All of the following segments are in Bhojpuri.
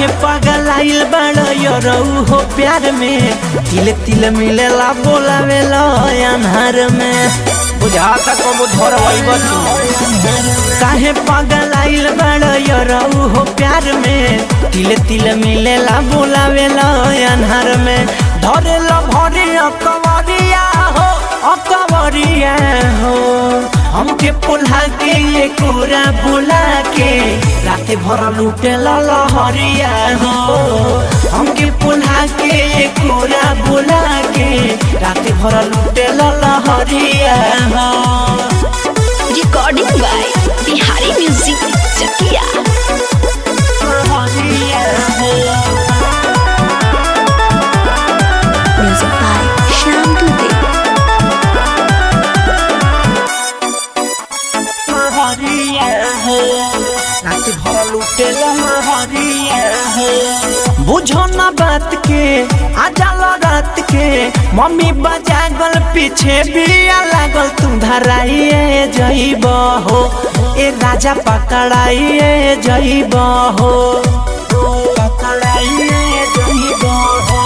पागल आइल बड़ यरऊ हो प्यार में तिल तिल मिलेला बोलावेला अनहार में बुझा तक वो धर काहे पागल आइल बड़ यरऊ हो प्यार में तिल तिल मिलेला बोलावेला अनहार में धरेला भरे अकवरिया हो अकवरिया हो हमके पुल्हा के ये कोरा बुला के रात भर लूटे लहरिया हो हमके पुल्हा के ये कोरा बुला के रात भर लूटे लहरिया हो recording by Bihari music Chakia music by Shyam Dubey बुझो ना बात के आ जाला रात के मम्मी बजागल पीछे बिया लागल तू धराइए जइब हो ए राजा पकड़ाइए जइब हो पकड़ाइए जइब हो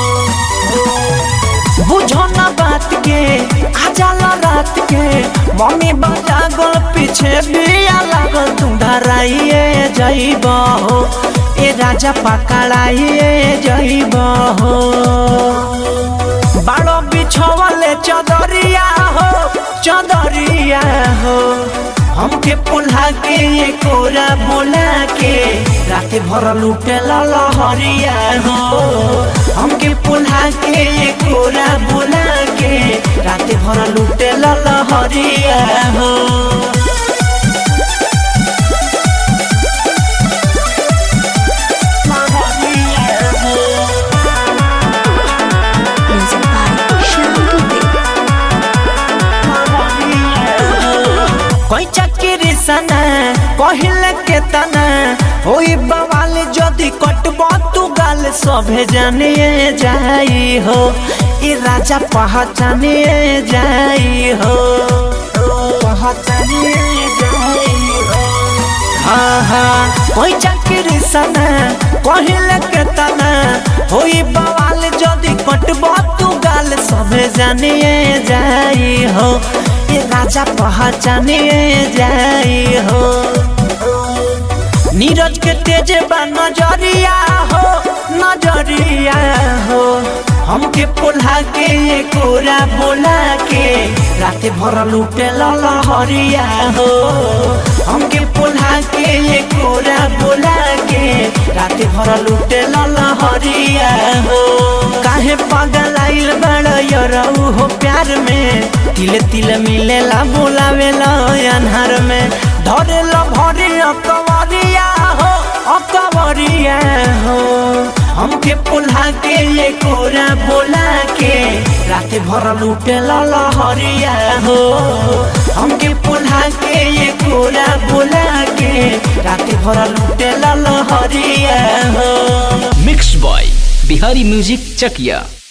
बुझो ना बात के आ जाला रात के मम्मी बजागल पीछे बिया लागल तू धराइए जइब हो ए राजा पकड़ाइए जइब हो बाड़ो बिछवले चदरिया हो चदरिया हो हमके पुल्हा के ये कोरा बोला के रात भर लूटे लहरिया हो हमके पुल्हा के ये कोरा बोला के रात भर लूटे लहरिया हो म्यूजिक बाय श्याम दुबे कोई चक्री सना कहिल के तना होई बवाल जदि कटबो तू गाल सभे जानिए जाई हो ई राजा पहचानिए जाई हो पहचानिए जाई हो हाँ हाँ कोई चक्री सना कहिल के तना होई बवाल जदि कटबो तू गाल सभे जानिए जाई हो ये राजा पहचाने जाई हो नीरज के तेज बा नजरिया हो नजरिया हो हमके पुल्हा के ये कोरा बोला के रात भर लूटे लहरिया हो हमके पुल्हा के ये कोरा बोला के रात भर लूटे लहरिया हो काहे पागल आइल बड़ यरऊ हो प्यार में तिल तिल मिलेला बोलावेला अनहार में धरेला भरे अकवरिया हो अकवरिया हो हमके पुल्हा के ये कोरा बोला के रात भर लूटे लहरिया हो हमके पुल्हा के ये कोरा बोला के रात भर लूटे लहरिया हो mix by Bihari music Chakiya